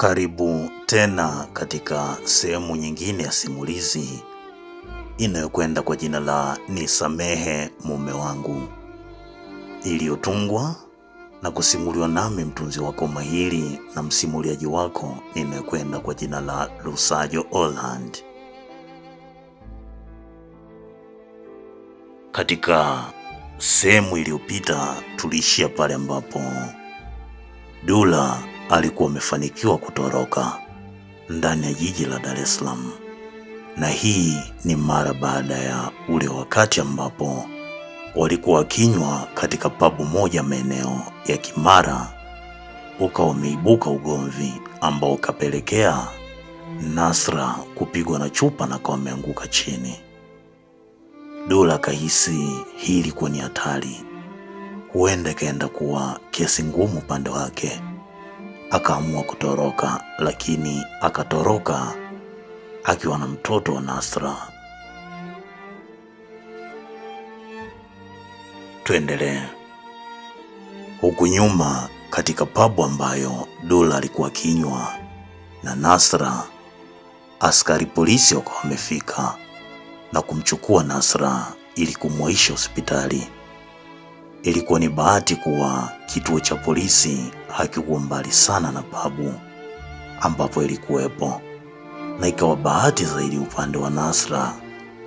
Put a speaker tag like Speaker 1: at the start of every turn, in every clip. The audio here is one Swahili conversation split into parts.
Speaker 1: Karibu tena katika sehemu nyingine ya simulizi inayokwenda kwa jina la Nisamehe Mume Wangu, iliyotungwa na kusimuliwa nami mtunzi wako mahiri na msimuliaji wako inayokwenda kwa jina la Lusajo Holland. Katika sehemu iliyopita tuliishia pale ambapo Dula alikuwa amefanikiwa kutoroka ndani ya jiji la Dar es Salaam, na hii ni mara baada ya ule wakati ambapo walikuwa wakinywa katika pabu moja maeneo ya Kimara, ukawa umeibuka ugomvi ambao ukapelekea Nasra kupigwa na chupa na akawa ameanguka chini. Dula akahisi hii ilikuwa ni hatari, huenda ikaenda kuwa kesi ngumu upande wake. Akaamua kutoroka, lakini akatoroka akiwa na mtoto wa Nasra. Tuendelee. Huku nyuma katika pabu ambayo Dula alikuwa akinywa na Nasra, askari polisi wakawa wamefika na kumchukua Nasra ili kumwaisha hospitali. Ilikuwa ni bahati kuwa kituo cha polisi hakikuwa mbali sana na pabu ambapo ilikuwepo, na ikawa bahati zaidi upande wa Nasra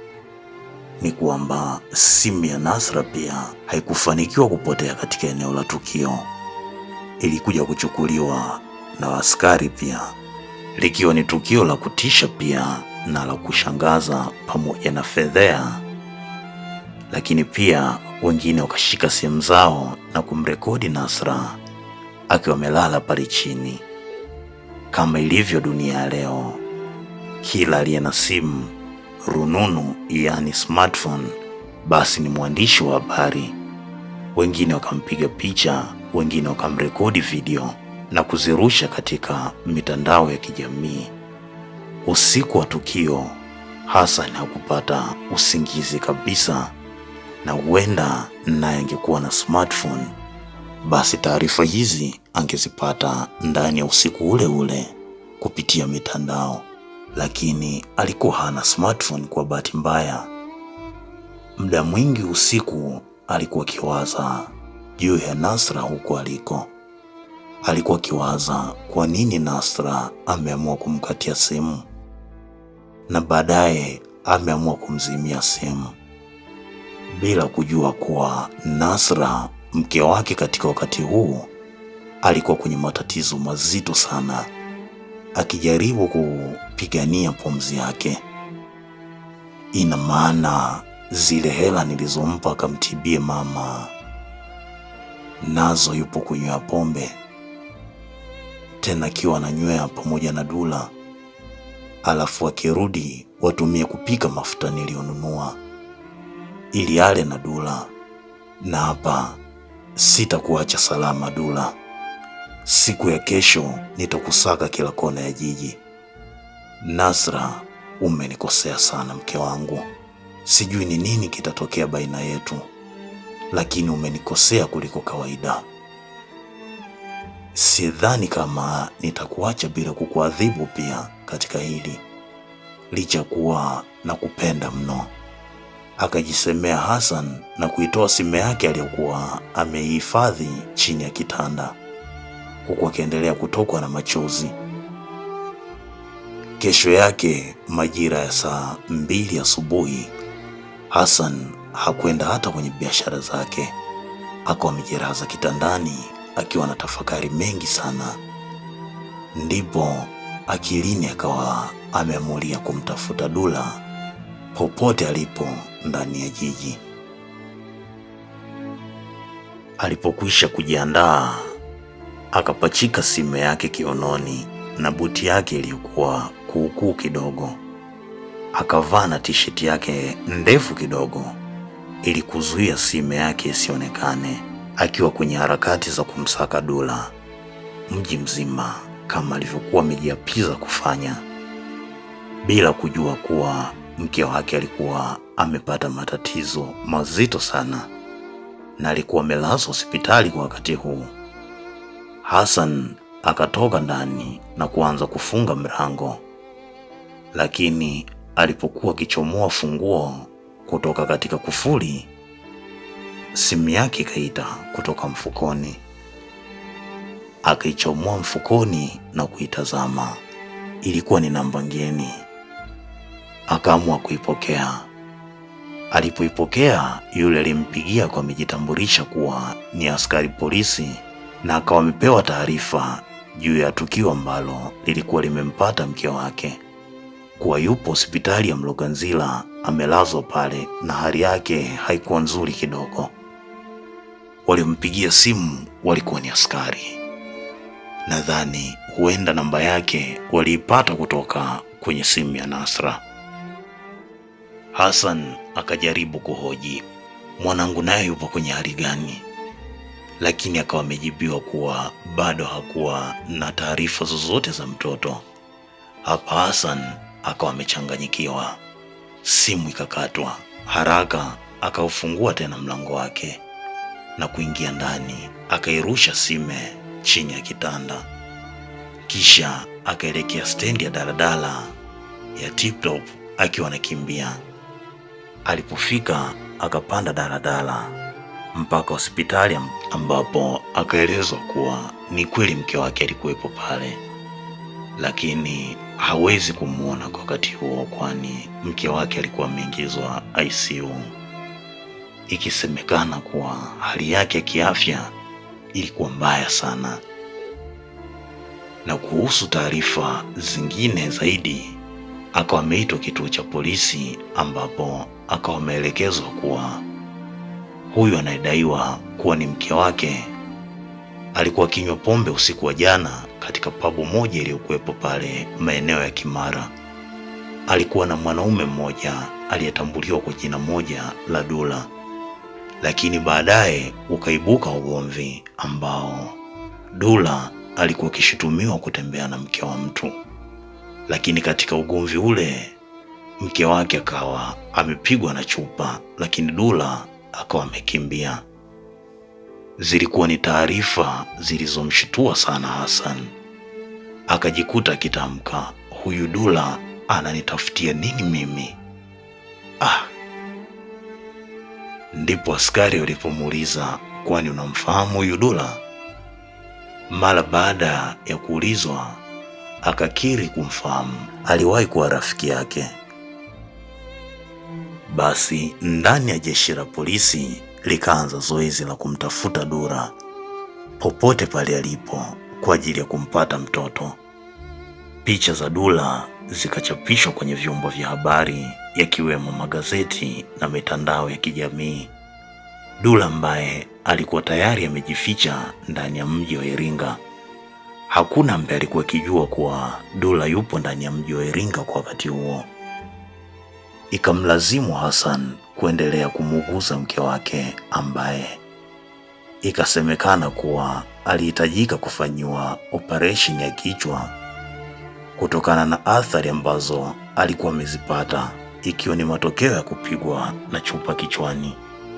Speaker 1: ni kwamba simu ya Nasra pia haikufanikiwa kupotea katika eneo la tukio, ilikuja kuchukuliwa na askari pia, likiwa ni tukio la kutisha pia na la kushangaza pamoja na fedhea, lakini pia wengine wakashika simu zao na kumrekodi Nasra akiwa amelala pale chini. Kama ilivyo dunia ya leo, kila aliye na simu rununu, yaani smartphone, basi ni mwandishi wa habari. Wengine wakampiga picha, wengine wakamrekodi video na kuzirusha katika mitandao ya kijamii. Usiku wa tukio, Hassan hakupata usingizi kabisa, na huenda naye angekuwa na smartphone, basi taarifa hizi angezipata ndani ya usiku ule ule kupitia mitandao, lakini alikuwa hana smartphone. Kwa bahati mbaya, muda mwingi usiku alikuwa akiwaza juu ya Nasra huko aliko. Alikuwa akiwaza kwa nini Nasra ameamua kumkatia simu na baadaye ameamua kumzimia simu bila kujua kuwa Nasra mke wake katika wakati huu alikuwa kwenye matatizo mazito sana, akijaribu kupigania pumzi yake. Ina maana zile hela nilizompa akamtibie mama nazo yupo kunywa pombe tena, akiwa ananywea pamoja na Dula, alafu akirudi watumie kupika mafuta niliyonunua ili ale na Dula. Na hapa sitakuacha salama Dula, siku ya kesho nitakusaka kila kona ya jiji. Nasra, umenikosea sana mke wangu, sijui ni nini kitatokea baina yetu, lakini umenikosea kuliko kawaida. Sidhani kama nitakuacha bila kukuadhibu pia katika hili, licha kuwa na kupenda mno akajisemea Hassan na kuitoa simu yake aliyokuwa ameihifadhi chini ya kitanda, huku akiendelea kutokwa na machozi. Kesho yake majira ya saa mbili asubuhi, Hassan hakwenda hata kwenye biashara zake, akawa amejiraza kitandani akiwa na tafakari mengi sana. Ndipo akilini akawa ameamulia kumtafuta Dula popote alipo ndani ya jiji. Alipokwisha kujiandaa, akapachika simu yake kiunoni na buti yake iliyokuwa kuukuu kidogo, akavaa na tisheti yake ndefu kidogo ili kuzuia simu yake isionekane, akiwa kwenye harakati za kumsaka Dula mji mzima kama alivyokuwa amejiapiza kufanya, bila kujua kuwa mke wake alikuwa amepata matatizo mazito sana na alikuwa amelazwa hospitali kwa wakati huu. Hassan akatoka ndani na kuanza kufunga mlango, lakini alipokuwa akichomoa funguo kutoka katika kufuli, simu yake ikaita kutoka mfukoni. Akaichomoa mfukoni na kuitazama, ilikuwa ni namba ngeni. Akaamua kuipokea. Alipoipokea, yule alimpigia kwa amejitambulisha kuwa ni askari polisi na akawa amepewa taarifa juu ya tukio ambalo lilikuwa limempata mke wake, kuwa yupo hospitali ya Mloganzila amelazwa pale na hali yake haikuwa nzuri kidogo. Walimpigia simu walikuwa ni askari. Nadhani huenda namba yake waliipata kutoka kwenye simu ya Nasra. Hassan akajaribu kuhoji mwanangu naye yupo kwenye hali gani, lakini akawa amejibiwa kuwa bado hakuwa na taarifa zozote za mtoto. Hapa Hassan akawa amechanganyikiwa. Simu ikakatwa haraka, akaufungua tena mlango wake na kuingia ndani, akairusha sime chini ya kitanda, kisha akaelekea stendi ya daladala ya Tiptop akiwa anakimbia. Alipofika akapanda daladala mpaka hospitali ambapo akaelezwa kuwa ni kweli mke wake alikuwepo pale, lakini hawezi kumwona kwa wakati huo, kwani mke wake alikuwa ameingizwa ICU, ikisemekana kuwa hali yake ya kiafya ilikuwa mbaya sana. Na kuhusu taarifa zingine zaidi, akawa ameitwa kituo cha polisi ambapo akawa ameelekezwa kuwa huyu anayedaiwa kuwa ni mke wake alikuwa akinywa pombe usiku wa jana katika pabu moja iliyokuwepo pale maeneo ya Kimara. Alikuwa na mwanaume mmoja aliyetambuliwa kwa jina moja la Dula, lakini baadaye ukaibuka ugomvi ambao Dula alikuwa akishutumiwa kutembea na mke wa mtu, lakini katika ugomvi ule mke wake akawa amepigwa na chupa, lakini Dula akawa amekimbia. Zilikuwa ni taarifa zilizomshitua sana Hassan, akajikuta akitamka, huyu Dula ananitafutia nini mimi? Ah, ndipo askari walipomuuliza, kwani unamfahamu huyu Dula? Mara baada ya kuulizwa akakiri kumfahamu, aliwahi kuwa rafiki yake. Basi ndani ya jeshi la polisi likaanza zoezi la kumtafuta Dula popote pale alipo kwa ajili ya kumpata mtoto. Picha za Dula zikachapishwa kwenye vyombo vya habari yakiwemo magazeti na mitandao ya kijamii. Dula ambaye alikuwa tayari amejificha ndani ya mji wa Iringa. Hakuna ambaye alikuwa akijua kuwa Dula yupo ndani ya mji wa Iringa kwa wakati huo. Ikamlazimu Hassan kuendelea kumuuguza mke wake ambaye ikasemekana kuwa alihitajika kufanyiwa operesheni ya kichwa kutokana na athari ambazo alikuwa amezipata ikiwa ni matokeo ya kupigwa na chupa kichwani.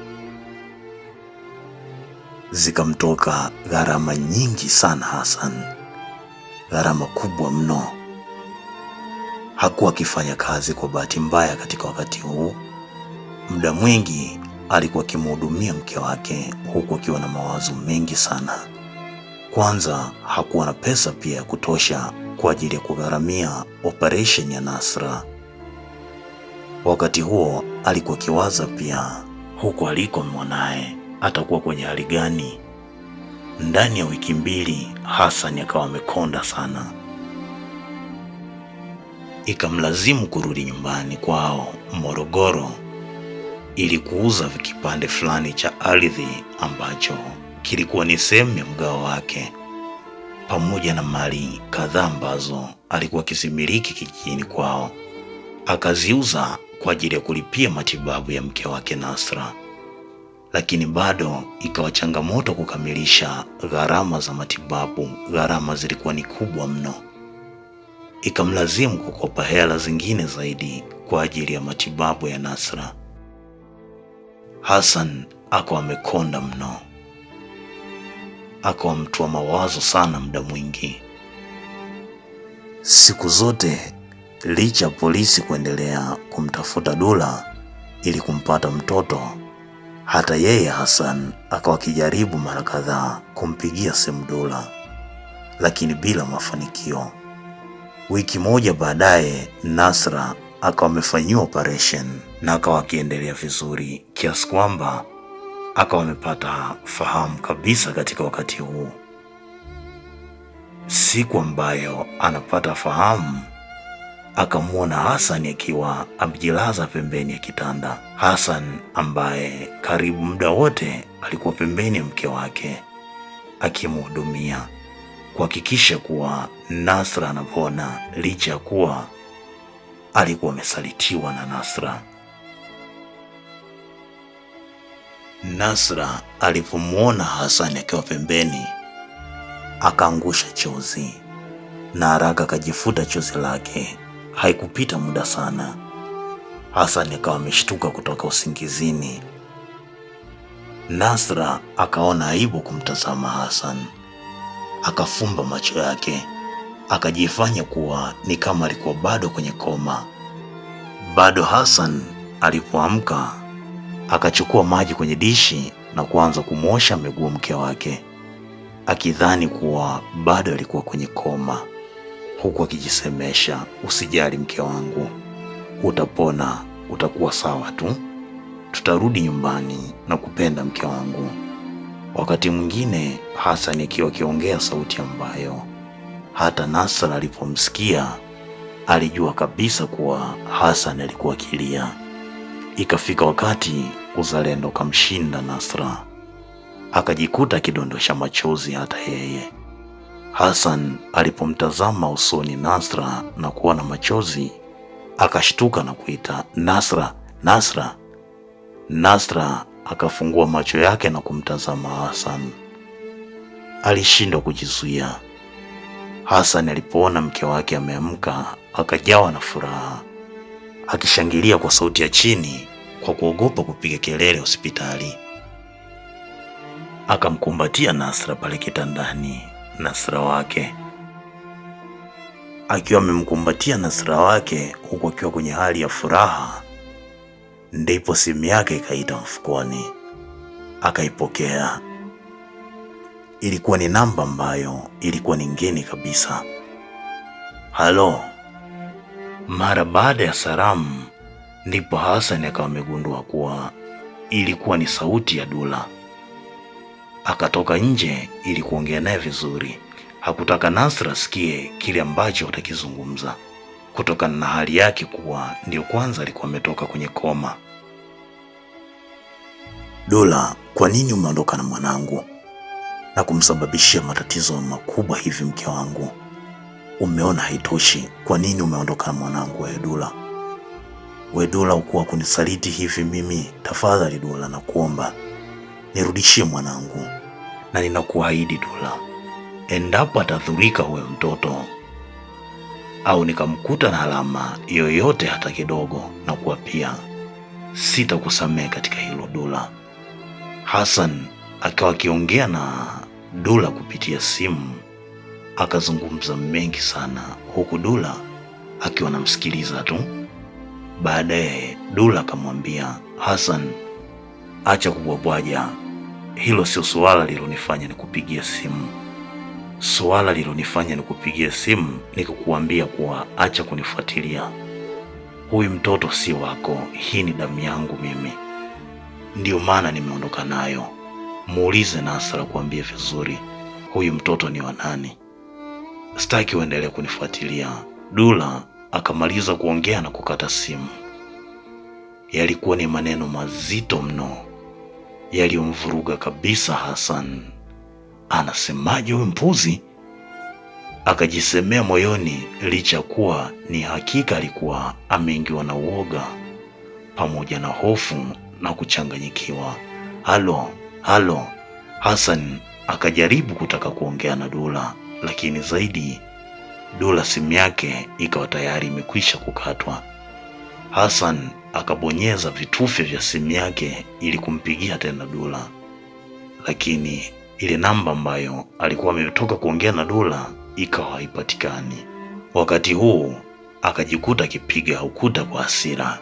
Speaker 1: Zikamtoka gharama nyingi sana Hassan, gharama kubwa mno. Hakuwa akifanya kazi kwa bahati mbaya katika wakati huu. Muda mwingi alikuwa akimhudumia mke wake huku akiwa na mawazo mengi sana. Kwanza hakuwa na pesa pia ya kutosha kwa ajili ya kugharamia operesheni ya Nasra. Wakati huo alikuwa akiwaza pia huku aliko mwanaye atakuwa kwenye hali gani. Ndani ya wiki mbili Hassan akawa amekonda sana, ikamlazimu kurudi nyumbani kwao Morogoro ili kuuza kipande fulani cha ardhi ambacho kilikuwa ni sehemu ya mgao wake pamoja na mali kadhaa ambazo alikuwa akizimiliki kijijini kwao. Akaziuza kwa ajili ya kulipia matibabu ya mke wake Nasra, lakini bado ikawa changamoto kukamilisha gharama za matibabu. Gharama zilikuwa ni kubwa mno, ikamlazimu kukopa hela zingine zaidi kwa ajili ya matibabu ya Nasra. Hassan akawa amekonda mno. akawa mtu wa mawazo sana muda mwingi. Siku zote licha ya polisi kuendelea kumtafuta Dula ili kumpata mtoto, hata yeye Hassan akawa akijaribu mara kadhaa kumpigia simu Dula, lakini bila mafanikio. Wiki moja baadaye, Nasra akawa amefanyiwa operation na akawa akiendelea vizuri kiasi kwamba akawa amepata fahamu kabisa katika wakati huu. Siku ambayo anapata fahamu, akamwona Hassan akiwa amejilaza pembeni ya kitanda. Hassan ambaye karibu muda wote alikuwa pembeni ya mke wake akimhudumia kuhakikisha kuwa Nasra anapona, licha ya kuwa alikuwa amesalitiwa na Nasra. Nasra alipomwona Hassan akiwa pembeni, akaangusha chozi na haraka akajifuta chozi lake. Haikupita muda sana, Hassan akawa ameshtuka kutoka usingizini. Nasra akaona aibu kumtazama Hassan, akafumba macho yake, akajifanya kuwa ni kama alikuwa bado kwenye koma. Bado Hassan alipoamka akachukua maji kwenye dishi na kuanza kumwosha miguu mke wake, akidhani kuwa bado alikuwa kwenye koma, huku akijisemesha, usijali mke wangu, utapona, utakuwa sawa tu, tutarudi nyumbani na kupenda mke wangu. Wakati mwingine Hassan akiwa akiongea sauti ambayo hata Nasra alipomsikia alijua kabisa kuwa Hassan alikuwa akilia. Ikafika wakati uzalendo ukamshinda Nasra, akajikuta akidondosha machozi hata yeye. Hassan alipomtazama usoni Nasra na kuona machozi, akashtuka na kuita Nasra, Nasra. Nasra akafungua macho yake na kumtazama Hassan. Alishindwa kujizuia. Hassan alipoona mke wake ameamka, akajawa na furaha, akishangilia kwa sauti ya chini kwa kuogopa kupiga kelele hospitali. Akamkumbatia Nasra pale kitandani. Nasra wake akiwa amemkumbatia Nasra wake huku akiwa kwenye hali ya furaha, ndipo simu yake ikaita mfukoni. Akaipokea. Ilikuwa ni namba ambayo ilikuwa ni ngeni kabisa. Halo. Mara baada ya salamu, ndipo Hassan akawa amegundua kuwa ilikuwa ni sauti ya Dula. Akatoka nje ili kuongea naye vizuri. Hakutaka Nasra asikie kile ambacho watakizungumza kutokana na hali yake kuwa ndio kwanza alikuwa ametoka kwenye koma. Dula, kwa nini umeondoka na mwanangu na kumsababishia matatizo makubwa hivi mke wangu? Umeona haitoshi, kwa nini umeondoka na mwanangu wewe Dula? We Dula, ukuwa kunisaliti hivi mimi? Tafadhali Dula, nakuomba nirudishie mwanangu, na ninakuahidi Dula, endapo atadhurika huyo mtoto au nikamkuta na alama yoyote hata kidogo, na kuwa pia sitakusamehe katika hilo Dula. Hassan akawa akiongea na Dula kupitia simu, akazungumza mengi sana, huku Dula akiwa anamsikiliza tu. Baadaye Dula akamwambia Hassan, acha kubwabwaja, hilo sio suala lilonifanya nikupigia simu. Suala lilonifanya nikupigia simu ni kukuambia kuwa acha kunifuatilia. Huyu mtoto si wako, hii ni damu yangu mimi, ndiyo maana nimeondoka nayo. Muulize Nasra kuambia vizuri, huyu mtoto ni wa nani. Sitaki uendelee kunifuatilia. Dula akamaliza kuongea na kukata simu. Yalikuwa ni maneno mazito mno yaliyomvuruga kabisa Hassan. Anasemaje huyu mpuzi? Akajisemea moyoni, licha ya kuwa ni hakika alikuwa ameingiwa na uoga pamoja na hofu na kuchanganyikiwa. Halo, halo. Hassan akajaribu kutaka kuongea na Dula, lakini zaidi Dula simu yake ikawa tayari imekwisha kukatwa. Hassan akabonyeza vitufe vya simu yake ili kumpigia tena Dula, lakini ile namba ambayo alikuwa ametoka kuongea na Dula ikawa haipatikani. Wakati huu akajikuta akipiga ukuta kwa hasira.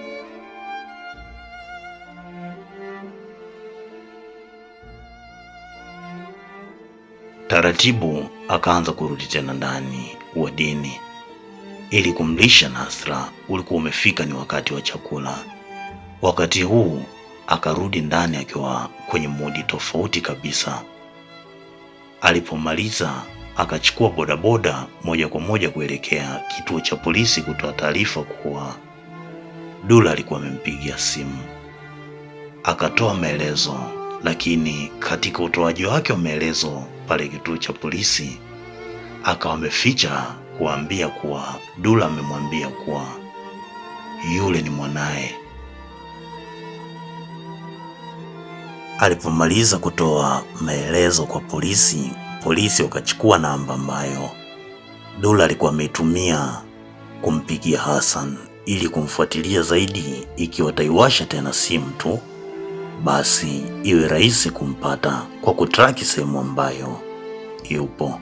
Speaker 1: Taratibu akaanza kurudi tena ndani wadini ili kumlisha Nasra. Ulikuwa umefika ni wakati wa chakula. Wakati huu akarudi ndani akiwa kwenye mudi tofauti kabisa. Alipomaliza akachukua bodaboda moja kwa moja kuelekea kituo cha polisi kutoa taarifa kuwa Dula alikuwa amempigia simu. Akatoa maelezo, lakini katika utoaji wake wa maelezo pale kituo cha polisi akawa ameficha kuambia kuwa Dula amemwambia kuwa yule ni mwanaye. Alipomaliza kutoa maelezo kwa polisi, polisi wakachukua namba ambayo Dula alikuwa ameitumia kumpigia Hassan ili kumfuatilia zaidi, ikiwa ataiwasha tena simu tu basi iwe rahisi kumpata kwa kutraki sehemu ambayo yupo.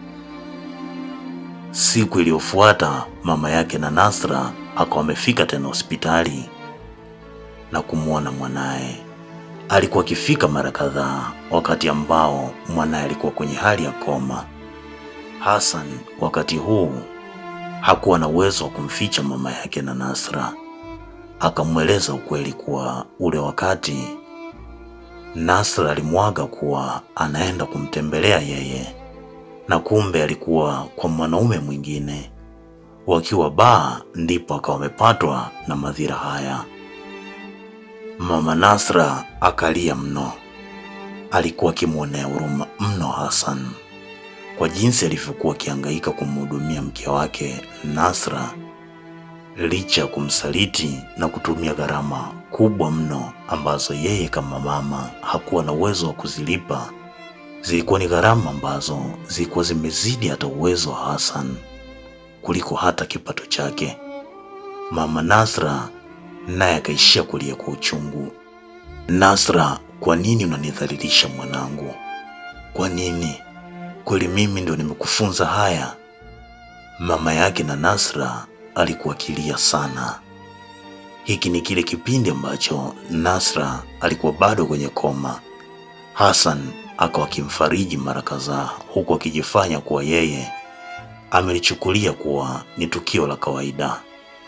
Speaker 1: Siku iliyofuata mama yake na Nasra akawa amefika tena hospitali na kumwona mwanaye. Alikuwa akifika mara kadhaa wakati ambao mwanaye alikuwa kwenye hali ya koma. Hassan wakati huu hakuwa na uwezo wa kumficha mama yake na Nasra, akamweleza ukweli kuwa ule wakati Nasra alimwaga kuwa anaenda kumtembelea yeye na kumbe alikuwa kwa mwanaume mwingine. Wakiwa baa, ndipo akawa amepatwa na madhira haya. Mama Nasra akalia mno, alikuwa akimwonea huruma mno Hassan kwa jinsi alivyokuwa akihangaika kumhudumia mke wake Nasra, licha ya kumsaliti na kutumia gharama kubwa mno ambazo yeye kama mama hakuwa na uwezo wa kuzilipa. Zilikuwa ni gharama ambazo zilikuwa zimezidi hata uwezo wa Hassan kuliko hata kipato chake. Mama Nasra naye akaishia kulia kwa uchungu. Nasra, kwa nini unanidhalilisha mwanangu? Kwa nini? Kweli mimi ndio nimekufunza haya? Mama yake na Nasra alikuwa akilia sana. Hiki ni kile kipindi ambacho Nasra alikuwa bado kwenye koma. Hassan akawa akimfariji mara kadhaa, huku akijifanya kuwa yeye amelichukulia kuwa ni tukio la kawaida.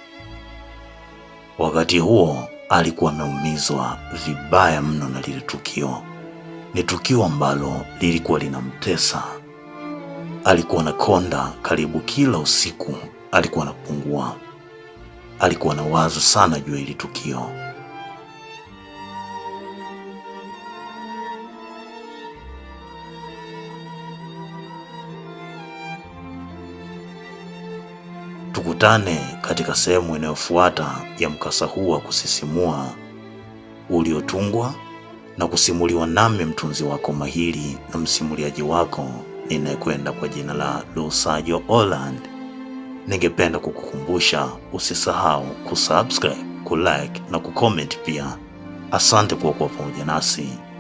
Speaker 1: Wakati huo alikuwa ameumizwa vibaya mno na lile tukio. Ni tukio ambalo lilikuwa linamtesa. Alikuwa na konda karibu kila usiku, alikuwa anapungua. Alikuwa na wazo sana juu ya hili tukio. Tukutane katika sehemu inayofuata ya mkasa huu wa kusisimua uliotungwa na kusimuliwa nami mtunzi wako mahiri na msimuliaji wako ninayekwenda kwa jina la Lusajo Holland. Ningependa kukukumbusha usisahau kusubscribe, kulike na kucomment pia. Asante kwa kuwa pamoja nasi